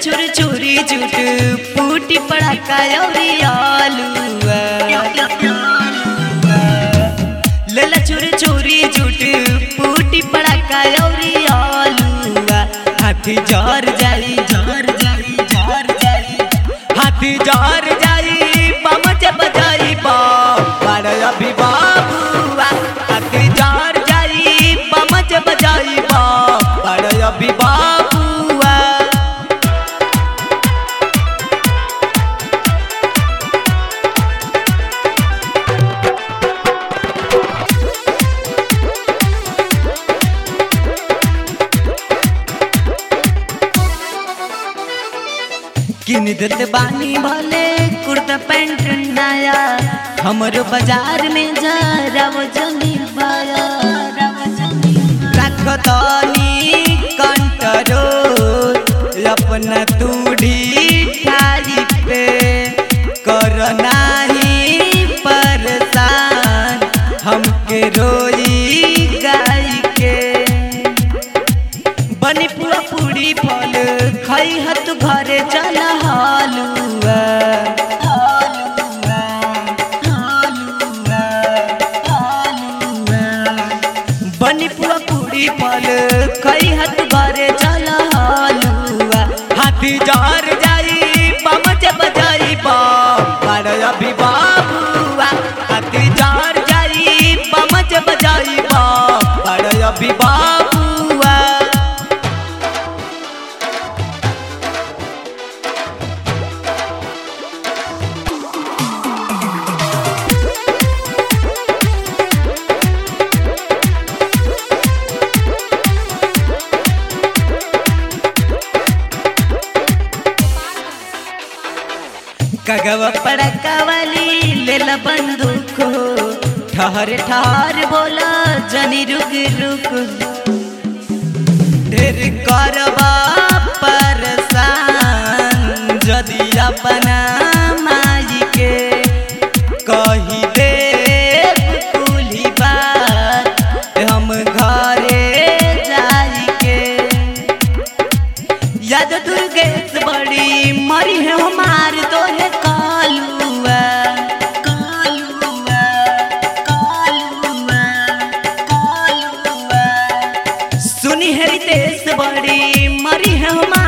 छुर छुरी जुट फूटी पड़ाका अउरी आलूआ लेला छुर छुरी जुट फूटी पड़ाका अउरी आलूआ हाथी जर जाई जर जाई जर जाई हाथी जर जाई बम जब जाई बा बड़ अभी बाबूआ हाथी जर जाई बम जब जाई बा बड़ अभी बाबूआ किन देत बानी भले कुर्ता पैंट नया हमरो बाजार में जा रव जमी बाया रखतनी कंट्रोल अपना तूड़ी ठारी पे कर नाही परेशान हमके रोई गाय के बनी पूरा पूरी फल खाई हत घरे चल हालुआ बनी पूरा पूरी फल खाई हत घरे चल हालुआ हाथी जार जाई बम जब जाई बा पर अभी बाबुआ हाथी जार जाई बम जब जाई बा पर अभी बाबुआ कगवा पड़का वाली लेला बंदूक हो ठहर ठहर बोला जनी रुक रुक ढेर करबा परेशान जदी अपना माई के कही दे कुली बात हम घरे जाई के याद दुर्गेश बड़ी मरी है हमार तो है कालुआ कालुआ कालुआ कालुआ सुनी है रितेश बड़ी मरी है हमार